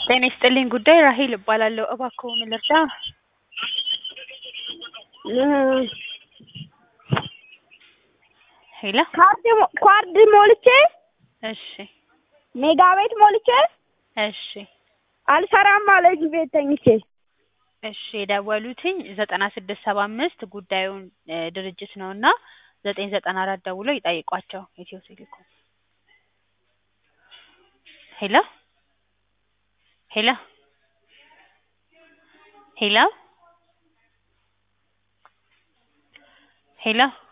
ጤና ይስጥልኝ ጉዳይ ራሔል እባላለሁ። እባክዎ ምን ልርዳ? ሄሎ ካርድ ሞ- ካርድ ሞልቼ እሺ ሜጋ ቤት ሞልቼ እሺ አልሰራም አለኝ ቤት ተኝቼ። እሺ የደወሉትኝ ዘጠና ስድስት ሰባ አምስት ጉዳዩን እ ድርጅት ነው እና ዘጠኝ ዘጠና አራት ደውለው ይጠይቋቸው ኢትዮ ቴሌኮም። ሄሎ ሄሎ ሄሎ ሄሎ